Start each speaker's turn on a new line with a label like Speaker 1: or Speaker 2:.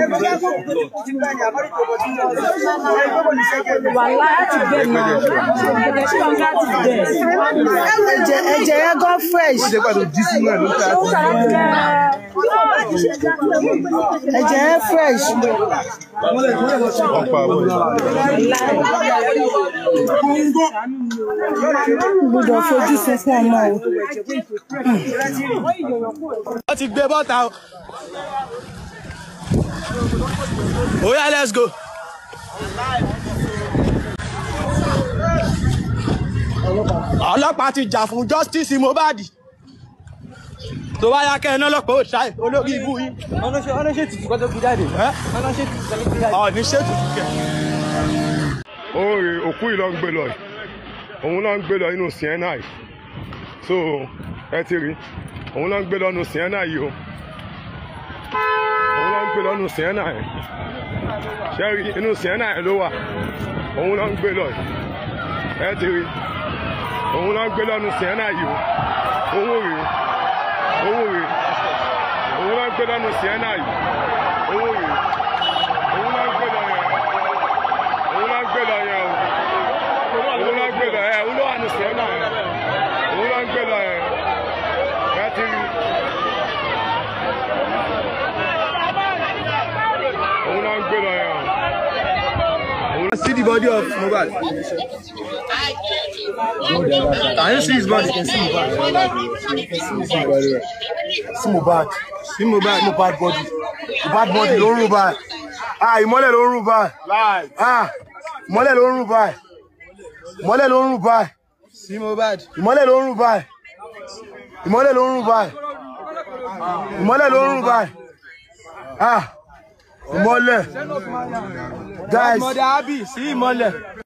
Speaker 1: wàhálà láti bẹ̀ náà ẹ̀jẹ̀ tí wọ́n gá ti bẹ̀.
Speaker 2: ẹ̀jẹ̀ ẹ̀jẹ̀ yẹn gan fresh
Speaker 3: ṣé pàtó jí sínú ẹ̀ ló fẹ́
Speaker 1: ó sọ̀rọ̀ ti bẹ̀.
Speaker 2: ẹ̀jẹ̀ yẹn fresh
Speaker 3: ọ̀pá àbọ̀
Speaker 2: gbọ́dọ̀ fojú sunkún ọmọ o.
Speaker 4: wọ́n ti gbé bọ́ta o. oya let's go. ọlọ́pàá ti jà fún justice Mohbad tó bá yá kẹ́ ẹ náà lọ́pàá ó ṣáì olórí ibú yín.
Speaker 5: ọ̀nà ṣe tìtù kọ́ tó fi jáde.
Speaker 4: ẹ́
Speaker 5: ọ̀nà ṣe tìtù kọ́ tó fi jáde.
Speaker 4: ọ̀ ní ṣètò kẹ́.
Speaker 3: oore òkú yìí ló ń gbé lọ yìí òun ló ń gbé lọ inú sienna yìí so ẹ ti rí òun ló ń gbé lọ inú sienna yìí o òun ló ń gbé lọ inú sienna yìí ṣe rí inú sienna yìí ló wà òun ló ń gbé lọ yìí ẹ ti rí òun ló ń gbé lọ inú sienna yìí o owó rèé owó rèé òun ló ń gbé lọ inú sienna yìí owó rèé òun ló ń gbé lọ yẹn òun ló ń gbé lọ yẹn o òun ló ń gbé lọ yẹn òun ló wà ní sẹ́nà yẹn òun ló ń gbé lọ yẹn ẹ ti rí òun ló ń gbé lọ yẹn o.
Speaker 4: See the body of Mohbad. Can you see his body? Can see Mohbad.
Speaker 6: sí Mohbad
Speaker 4: See Mohbad.
Speaker 6: Mohbad body Mohbad body ló ń rùn báyìí ah ìmọ́lẹ̀ ló ń rùn báyìí ah ìmọ́lẹ̀ ló ń rùn báyìí ìmọ́lẹ̀ ló ń rùn báyìí
Speaker 4: See Mohbad.
Speaker 6: ìmọ́lẹ̀ ló ń rùn báyìí ìmọ́lẹ̀ ló ń rùn báyìí ìmọ́lẹ̀ ló ń rùn báyìí ah ìmọ́lẹ̀ guys
Speaker 4: Mother Abi, see ìmọ́lẹ̀.